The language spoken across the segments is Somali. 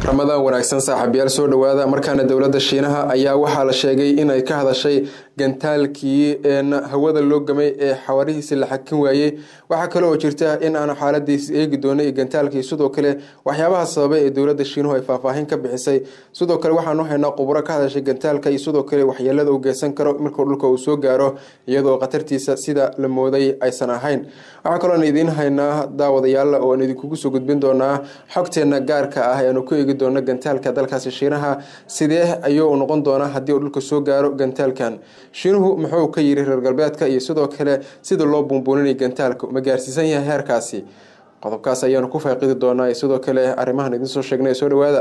ramadaan wanaagsan saaxiibayaal soo dhowaada markaana dowladda shiinaha ayaa waxaa la sheegay inay ka hadashay gantaalkii hawada loo gamay ee xawaarihiisi la xakin waayey waxaa kale oo jirta in aan xaaladiisi eegi doonay gantaalkii sidoo kale waxyaabaha sababay ee dowladda shiinuhu ay faahfaahin ka bixisay sidoo kale waxaanu haynaa khuburo ka hadashay gantaalka iyo sidoo kale waxyeelada uu geysan karo markuu dhulka uu soo gaaro iyadoo khatartiisa sida la mooday aysan ahayn waxaa kaloon idiin haynaa daawadayaal oon idinkugu soo gudbin doonaa xogteena gaarka ah eanu ku eegi doono gantaalka dalkaasi shiinaha sidee ayuu noqon doonaa haddii uu dhulka soo gaaro gantaalkan shiinuhu muxuu ka yiri reer galbeedka iyo sidoo kale sida loo buunbuuninay gantaalka ma gaarsiisan yahay heerkaasi qodobkaas ayaanu ku faaqidi doonaa sidoo kale arrimahan idiin soo sheegnay soo dhawaada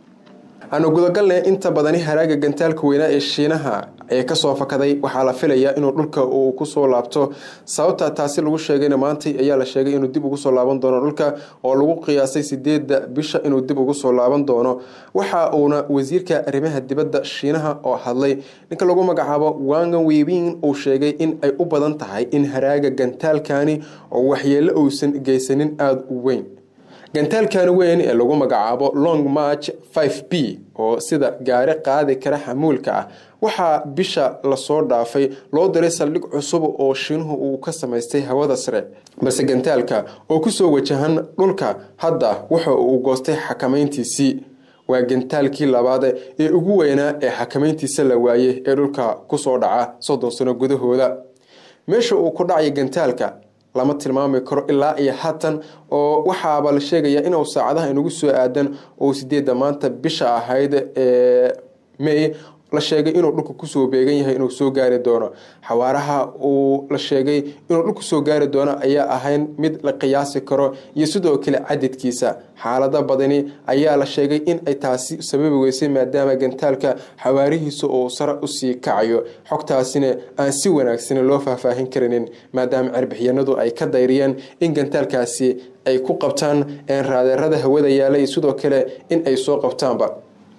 aanu gudagalnay inta badani haraaga gantaalka weynaa ee shiinaha ee kasoo fakaday waxaa la filayaa inuu dhulka uu kusoo laabto sababta taasi lagu sheegayna maantay ayaa la sheegay inuu dib ugu soo laaban doono dhulka oo lagu qiyaasay sideeda bisha inuu dib ugu soo laaban doono waxa uuna wasiirka arrimaha dibadda shiinaha oo hadlay ninka lagu magacaabo wangan wewin uu sheegay in ay u badan tahay in haraaga gantaalkani oo waxyeelo uusan geysanin aada u weyn gantaalkan weyn ee lagu magacaabo long march b oo sida gaari qaadi kara xamuulka ah waxaa bisha lasoo dhaafay loo diray saldhig cusub oo shiinuhu uu ka samaystay hawada sare balse gantaalka oo kusoo wajahan dhulka hadda waxa uu goostay xakamayntiisii waa gantaalkii labaad ee ugu weynaa ee xakamayntiisa la waayey ee dhulka kusoo dhaca soddon sano gudahooda meesha uu ku dhacaya gantaalka lama tilmaami karo ilaa iyo haatan oo waxaaba la sheegayaa inuu saacadaha inagu soo aadan oo sideedda maanta bisha ahayd ee may la sheegay inuu dhulka kusoo beegan yahay inuu soo gaari doono xawaaraha uu la sheegay inuu dhulka soo gaari doono ayaa ahayn mid la qiyaasi karo iyo sidoo kale cadadkiisa xaalado badani ayaa la sheegay in ay taasi sababi weysay maadaama gantaalka xawaarihiisa uu sare usii kacayo xogtaasina aan si wanaagsan loo faahfaahin karinin maadaama cirbixiyanadu ay ka dayriyeen in gantaalkaasi ay ku qabtaan raadeerada hawada yaala iyo sidoo kale in ay soo qabtaanba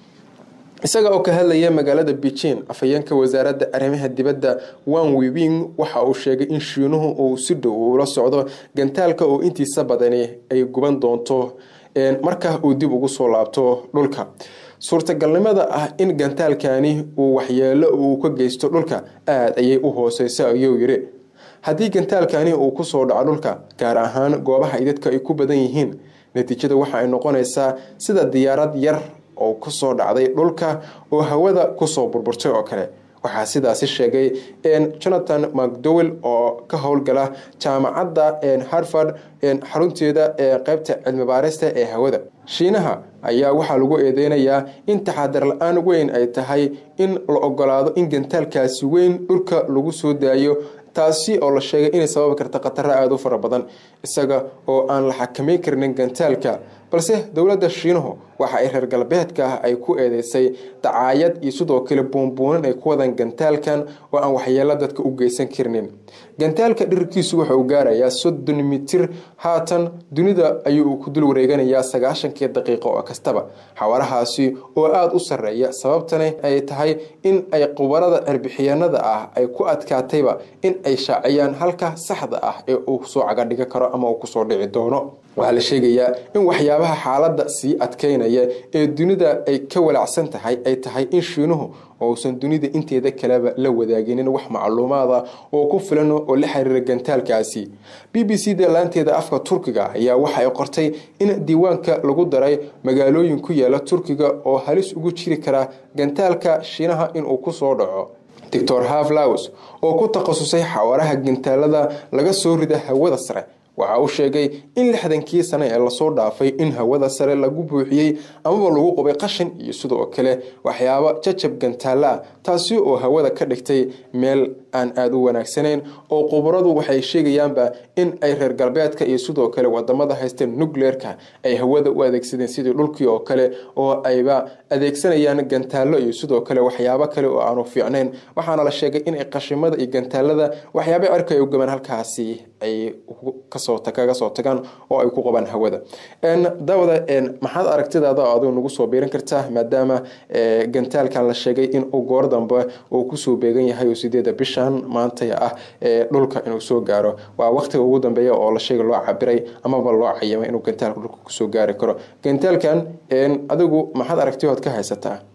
isaga oo ka hadlaya magaalada beijing afhayeenka wasaaradda arrimaha dibadda wan wewing waxa uu sheegay in shiinuhu uu si dhow ula socdo gantaalka oo intiisa badani ay guban doonto marka uu dib ugu soo laabto dhulka suurtagalnimada ah in gantaalkani uu waxyeelo uu ka geysto dhulka aada ayay u hooseysa ayuu yiri haddii gantaalkani uu kusoo dhaco dhulka gaar ahaan goobaha ay dadka ay ku badan yihiin natiijada waxa ay noqonaysaa sida diyaarad yar oo kusoo dhacday dhulka oo hawada kusoo burburtay oo kale waxaa sidaasi sheegay jonathan macdowell oo ka howlgala jaamacadda harvard xarunteeda ee qeybta cilmi baarista ee hawada shiinaha ayaa waxaa lagu eedeynayaa in taxadar la-aan weyn ay tahay in la ogolaado in gantaalkaasi weyn dhulka lagu soo daayo taasi oo la sheegay inay sababi karta khataro aada u fara badan isaga oo aan la xakameyn karnin gantaalka balse dowladda shiinuhu waxa ay reer galbeedka ah ay ku eedeysay dacaayad iyo sidoo kale buunbuunin ay ku wadaan gantaalkan oo aan waxyeelo dadka u geysan karnin gantaalka dhirirkiisu waxa uu gaarayaa soddon mitir haatan dunida ayuu ku dul wareeganayaa sagaashankii daqiiqo oo kastaba xawaarahaasi oo aada u sarreeya sababtana ay tahay in ay qubarada cirbixiyanada ah ay ku adkaatayba in ay shaaciyaan halka saxda ah ee uu soo cagadhiga karo ama uu kusoo dhici doono waxaa la sheegayaa in waxyaabaha xaaladda sii adkeynaya ee dunida ay ka walacsan tahay ay tahay in shiinuhu ousan dunida inteeda kaleba la wadaaginin wax macluumaada oo ku filan oo la xiriira gantaalkaasi b b c da laanteeda afka turkiga ayaa waxa ay qortay in diiwaanka lagu daray magaalooyin ku yaala turkiga oo halis ugu jiri kara gantaalka shiinaha inuu kusoo dhaco doctor havlaws oo ku takhasusay xawaaraha gantaalada laga soo rida hawada sare waxa uu sheegay in lixdankii sane ee lasoo dhaafay in hawada sare lagu buuxiyey amaba lagu qubay qashin iyo sidoo kale waxyaabo jajab gantaalo ah taasi oo hawada ka dhigtay meel aan aada u wanaagsanayn oo khubaradu waxay sheegayaanba in ay reer galbeedka iyo sidoo kale wadamada haysta nucleerka ay hawada u adeegsadeen sidii dhulkii oo kale oo ayba adeegsanayaan gantaalo iyo sidoo kale waxyaabo kale oo aanu fiicnayn waxaana la sheegay in qashimada iyo gantaalada waxyaaba cirka ay u gamaan halkaasi ay kaga soo tagaan oo ay ku qabaan hawada daawada maxaad aragtidaada adigu nagu soo biiran kartaa maadaama gantaalkan la sheegay in uu goor dambe uu kusoo beegan yahay oo sideeda bisha bishan maantay ah ee dhulka inuu soo gaaro waa waqtiga ugu dambeeya oo la sheega loo cabiray amaba loo cayimay inuu gantaalka dhulka kusoo gaari karo gantaalkan adigu maxaad aragtiyood ka haysataa